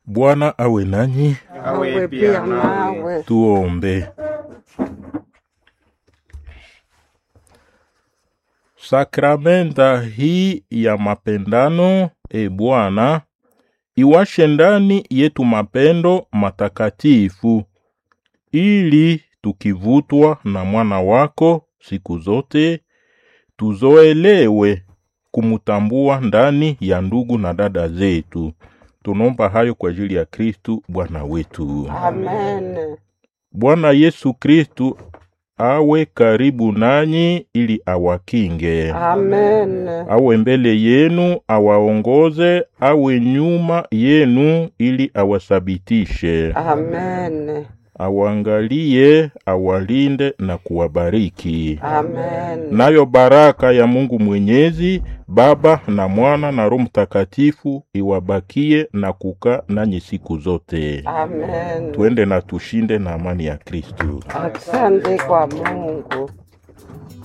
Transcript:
Bwana awe nanyi. awe pia nawe. Tuombe. Sakramenta hii ya mapendano, e Bwana, iwashe ndani yetu mapendo matakatifu, ili tukivutwa na mwana wako siku zote tuzoelewe kumutambua ndani ya ndugu na dada zetu. Tunaomba hayo kwa ajili ya Kristu Bwana wetu. Amen. Bwana Yesu Kristu awe karibu nanyi ili awakinge, Amen. awe mbele yenu awaongoze, awe nyuma yenu ili awasabitishe, Amen. awaangalie, awalinde na kuwabariki. Amen. Nayo baraka ya Mungu Mwenyezi, Baba na Mwana na Roho Mtakatifu iwabakie na kukaa nanyi siku zote. Amen. Tuende na tushinde na amani ya Kristu. Asante kwa Mungu.